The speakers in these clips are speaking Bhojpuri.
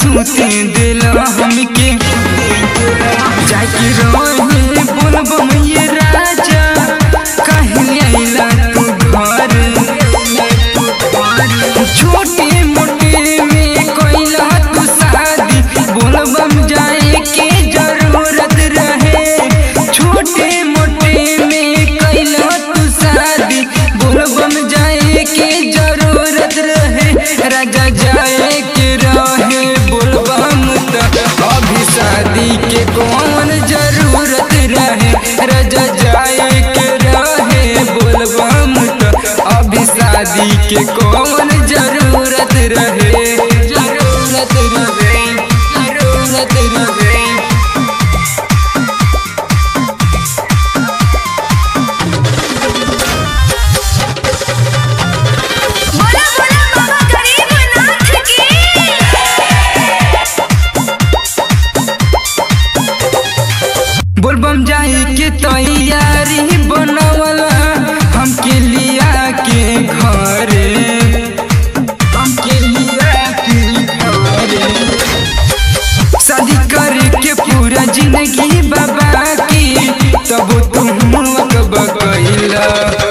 सूते दिला हमके जाके रोहे बोलबम ये राजा काहे आइला तू घर छोटे मोटे में कोइला तू शादी बोलबम जाए के जरूरत रहे छोटे मोटे में कोइला तू शादी बोलबम जाए के जरूरत रहे राजा जाए के रहे बोलबम त अभी शादी के कौन जरूरत रहे राजा जाए के रहे बोलबम त अभी शादी के कौन जरूरत रहे जरूरत रहे जरूरत रहे बोला बोला बाबा गरीबनाथ की बोलबम जाए के तैयारी बनवला हमके लिया के घरे हमके लिया के घरे शादी करे के पूरा जिंदगी बाबा की तब तुम अकब कैला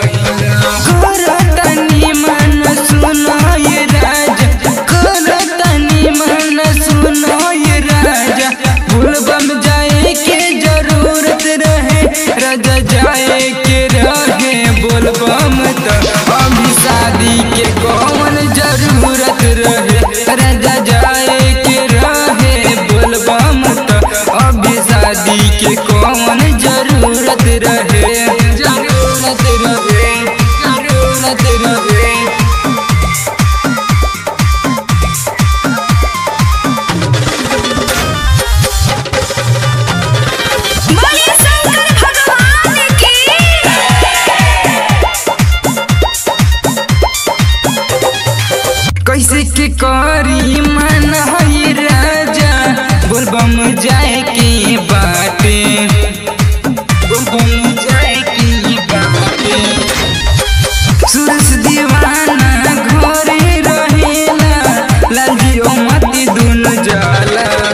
करतनी मन सुनो ये राजा करतनी मन सुनो ये राजा बोलबम जाए के जरूरत रहे राजा जाए के रहे बोलबम त अभी शादी के कौन जरूरत रहे राजा जाए के रहे बोलबम त अभी शादी के कौन जरूरत रहे जरूरत रहे जरूरत रहे बोलिए शंकर भगवान की कैसे के करी मन हई राजा बोलबम जाए के बाटे बोलबम जाए के बाटे सुरस दीवाना घरे रहेला लाल जियो मती दुन जाला